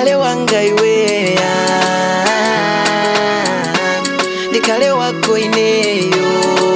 ndikale wanga iweya ndikale wako ineyo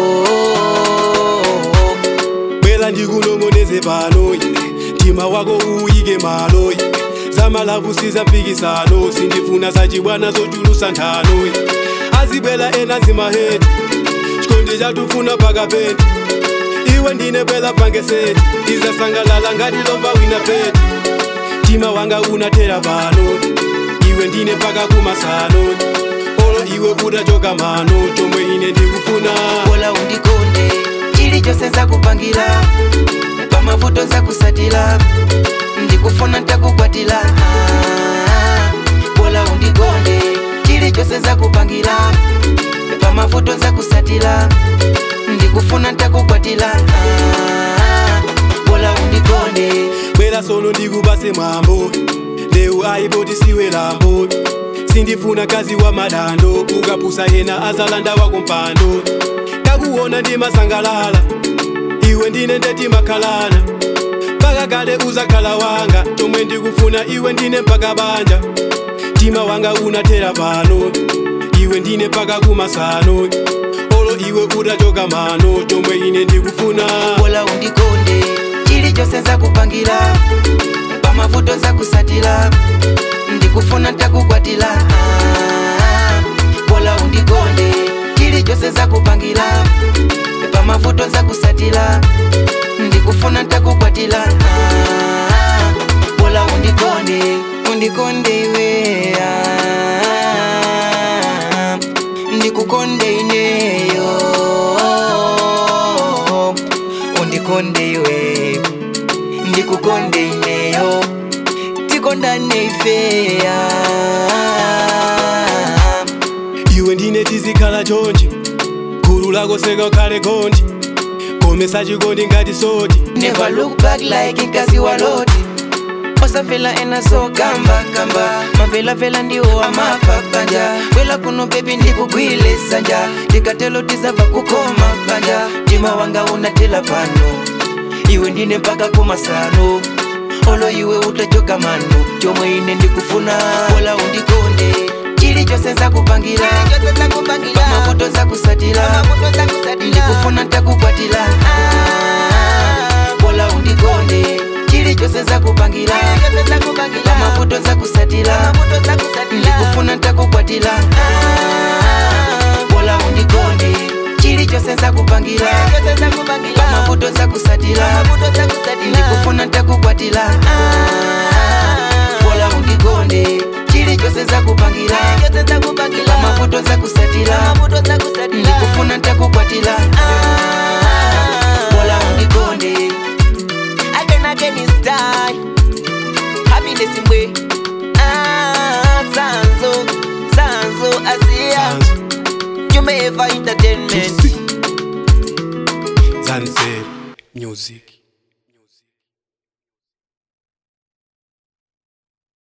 bwera ndikunong'oneze pano ye mtima wako uyike malo ye zamalavu sizampikisano sindifuna zachibwana zochulusa nthano ye azibwera ena zimaheti chikondi chatufuna pakapeti iwe ndine bwera pangeseti tizasangalala ngati lova wina peti mtima wanga unathera pano iwe ndine mpaka kumasano olo iwe utachoka mano chomwe ine ndikufuna bola undikonde chilichonse nzakupangira pamavuto nzakusatira ndikufuna ntakukwatira Ah, bola undikonde chilichonse nzakupangira pamavuto nzakusatira ndikufuna ntakukwatira Ah, bola undikonde bwera sono ndikupase mwambo leu aipoti siwe lambo sindifuna kazi wa madando ukapusa yena azalanda wako mpando kakuona ndimasangalala iwe ndine ndetimakhalana mpaka kale uzakhala wanga chomwe ndikufuna iwe ndine mpaka banja mtima wanga unathera pano iwe ndine mpaka kumasano olo iwe utachoka mano chomwe ine ndikufuna bola undikonde chilichonse nzakupangira pamavuto nzakusatira ndikufuna ntakukwatira Ah, bola undikonde chilichonse nzakupangira pamavuto nzakusatira ndikufuna ntakukwatira Ah, bola undikonde undikonde iweya ndikukonde ineyo undikonde iwe ndikukonde ineyo tikondane ifeya iwe ndine tizikhala chonchi gulu lako sekakhale gonthi komesa chikondi ngati soti never look back like nkazi wa loti osafela enaso kamba kamba mavelavela ndiwo amapapanja bwela kuno bebi ndikugwile sanja ndikatelo tizava kukoma panja mtima wanga unatela pano iwe ndine mpaka kumasano olo iwe utachoka mano chomwe ine ndikufuna bola undikonde chilichonse nzakupangira pamavuto nzakusatira ndikufuna ntakukwatira bola undikonde chilichonse nzakupangira pamavuto nzakusatira ndikufuna ntakukwatira bola undikonde chilichonse nzakupangira pamavuto nzakusatira ndikufuna ntakukwatira bola undikonde chilichonse nzakupangira pamavuto nzakusatira ndikufuna ntakukwatira bola undikonde again again is die happiness mbwe ah sanzo sanzo asia Jumeva entertainment Zanzer Music